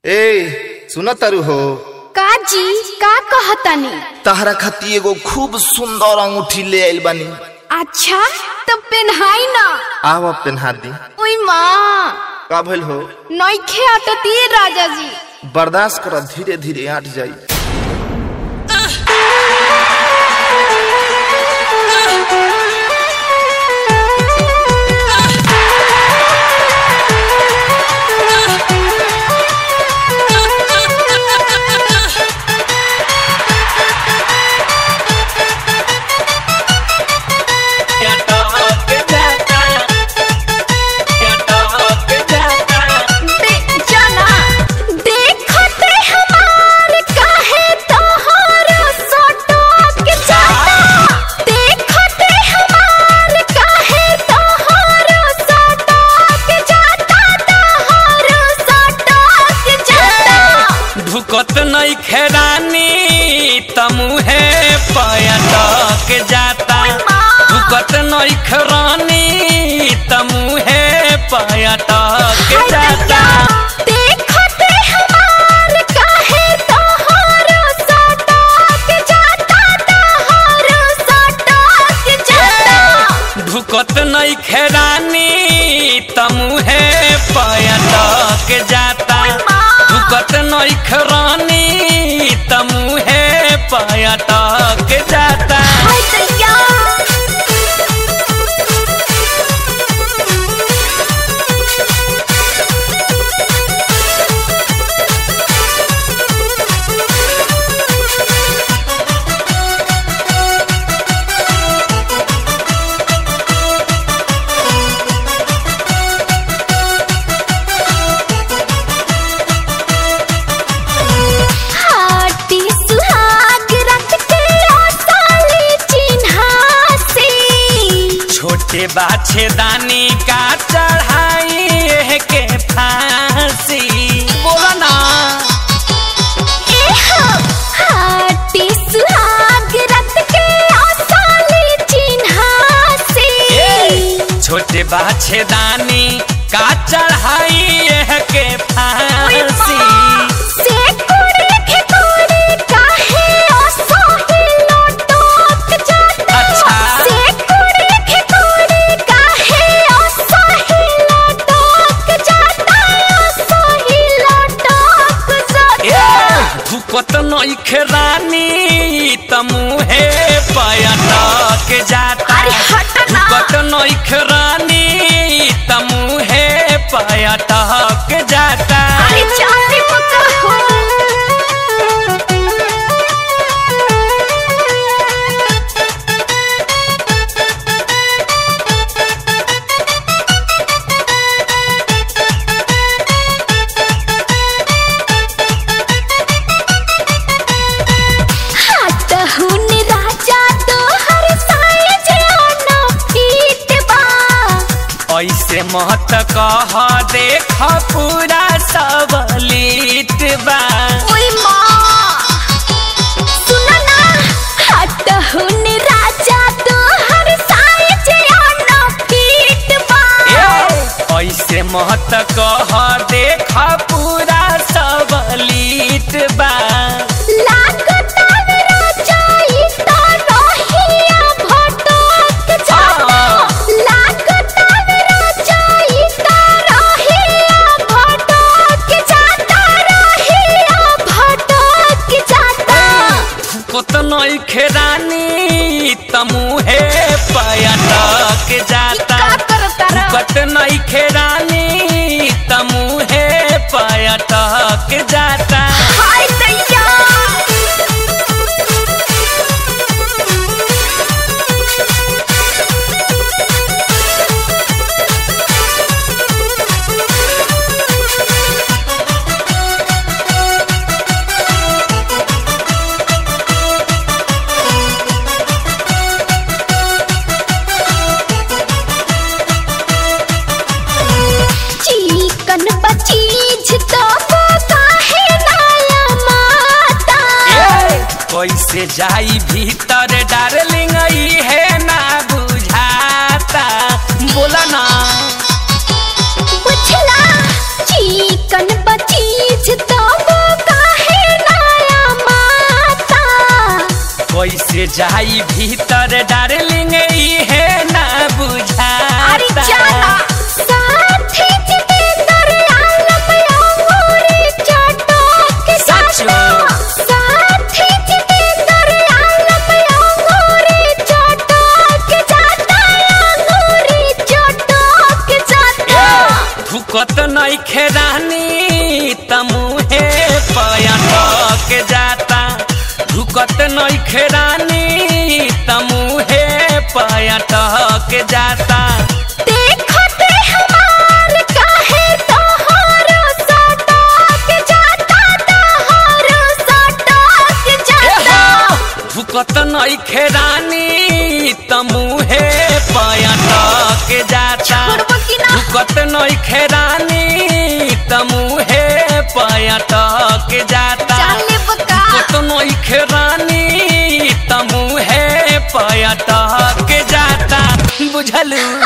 ए सुन तारू हो का जी का कहतानी तहरा खाती एगो खूब सुंदर अंगूठी ले आइल बानी अच्छा तब पेन्हाई ना आवा पेन्हा दी ओई माँ का भइल हो नइखे अटतिए राजा जी बर्दाश्त कर धीरे धीरे आट जाई दे जाना देखते हमार काहे तोहरा सटक जाता देखते हमार काहे तोहरा सटक जाता तोहरा सटक जाता ढुकत नहीं खेरानी तमुहे पयटक जाता ढुकत नहीं खेरानी तमुहे पयटक जाता देखते हमार काहे तोहरा सटक जाता तोहरा सटक जाता ढुकत नहीं खेरानी तमुहे पयटक जाता ढुकत नहीं खेरानी तमुहे पयटक जाता हाय दैया हाटी सुहाग रख के आसाली चिन्हासी छोटे बाछे दानी का चढ़ाई के फांसी बोला ना एहो हाटी सुहाग रख के आसाली चिन्हासी छोटे बाछे दानी का चढ़ाई के फांसी से कुड़ी के कुड़ी काहे असही लटक जाता अच्छा। से कुड़ी के कुड़ी काहे असही लटक जाता असही लटक जाता धुकत नहीं खेरानी तमुहे पयटक जाता अरे हट ना। धुकत नहीं खेरानी तमुहे पयटक जाता अरे चांदी पका हो हाथ हुन राजा तो हर साइज आना पीट बा ऐसे महत कह देख पूरा सबलीट बा ओई माँ सुना ना हाथ हुन राजा तो हर साइज आना पीट बा ऐसे महत कह देख पूरा सबलीट बा लागता मेरा चाहिता रहिया भटक जाता लागता मेरा चाहिता रहिया भटक जाता रहिया भटक जाता कोत नहीं खेरानी तमुहे पयटक जाता का करता रहा? कत नहीं खेरानी तमुहे पयटक जाता हाय दैया चिकन बचीज तो काहे नाला माता कैसे जाई भीतर डार्लिंग ई है ना बुझाता बोला ना बुझला चिकन बचीज तो ढुकत नइखे रानी तमुहे पयटक जाता देखते हमार काहे तोहरो सटक जाता तोहरो सटक जाता ढुकत नइखे रानी तमुहे पयटक जाता छोड़बो कि ना? ढुकत नइखे रानी तमुहे पयटक जाता चले बका ढुकत नइखे रानी तमुहे पयटक जाता बुझलू